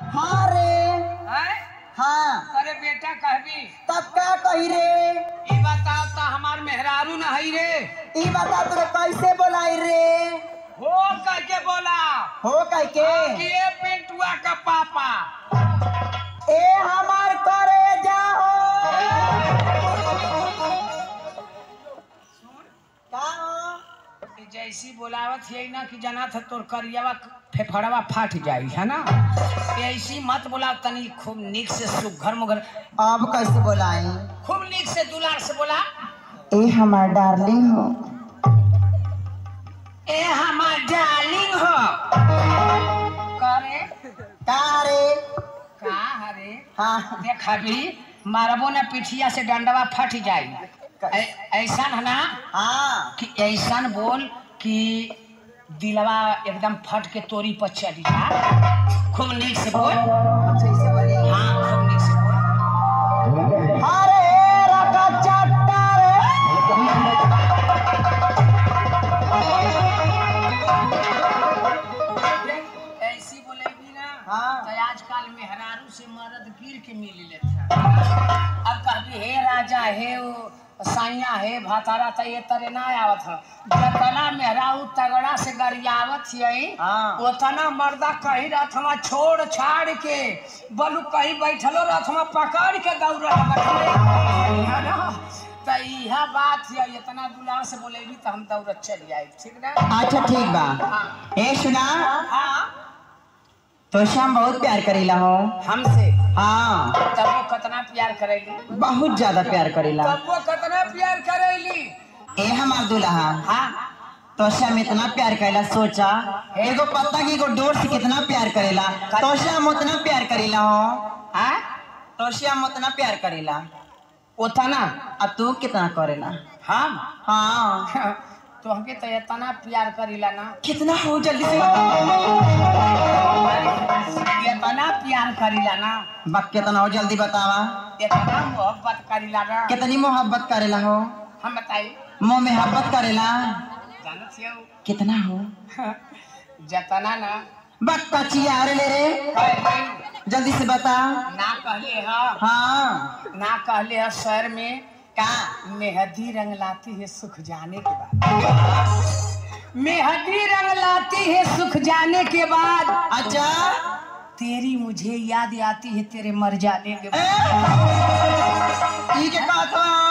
हाँ रे हैं? हाँ अरे बेटा कहबी तब का कही रे ई बताओ तो हमार मेहरारू न हई रे ई बता तू कैसे बोलाई रे हो कह के बोला हो कह के कि ये पिंटुआ का पापा ए हमार करे जाओ का हो? कि जैसी बोलावत है ना कि जना था तोर करियावा फेफड़वा फाट जाई है ना ऐसी मत बोला तनी खूब निक से सुघर मुघर अब कैसे बोलाई खूब निक से दुलार से बोला ए हमार डार्लिंग हो ए हमार डार्लिंग हो करे का रे का हरे हाँ देख अभी मारबो ना पिठिया से डंडवा फट जाई ऐ- ऐसा है ना हाँ कि ऐसा बोल कि दिलवा एकदम फट के तोरी पर चली जा खूब नीक से बोल कैसे बोली हाँ खूब नीक से बोल अरे रका चट्टा रे देख, ऐसी बोलेगी ना हाँ। तो आजकल मेहरारू से मर्द गिर के मिल लेता अब कहबी हे राजा हे वो साइया हे भातारा त ये तरे ना आवत ह जतना मेहरारू तगड़ा से गरियावत हियई हाँ। उतना मर्दा कहीं रहत हमा छोड़ छाड़ के बलू कहीं बैठलो रहत हमा पकड़ के दौड़ त इहा बात है इतना दुलार से बोलेगी तो हम दौड़ चली आई ठीक ना अच्छा ठीक बा हाँ ए सुना हाँ तो शाम बहुत प्यार करेला हो हमसे हाँ तब वो कितना प्यार करेली बहुत ज्यादा प्यार करेला तब वो कितना प्यार करेली ए हमार दुल्हा हाँ तो श्याम इतना प्यार करेला सोचा एगो पत्ता की एगो डोर से कितना प्यार करेला तो श्याम उतना प्यार करेला हो हाँ तो श्याम उतना प्यार करेला उतना अब तू कितना करेला हम हाँ तो हमके तो इतना प्यार करीला ना कितना हो जल्दी से बता। इतना प्यार करीला ना बक कितना हो जल्दी बतावा इतना मोहब्बत करीला ना कितनी मोहब्बत करेला हो हम बताई मोह मोहब्बत करेला जानत हो कितना हो जतना ना बक कचिया अरे ले रे कहले जल्दी से बता ना कहले हा हाँ ना कहले हा शहर में का मेहंदी रंग लाती है सुख जाने के बाद मेहंदी रंग लाती है सुख जाने के बाद अच्छा तेरी मुझे याद आती है तेरे मर जाने के बाद ए? ई के का था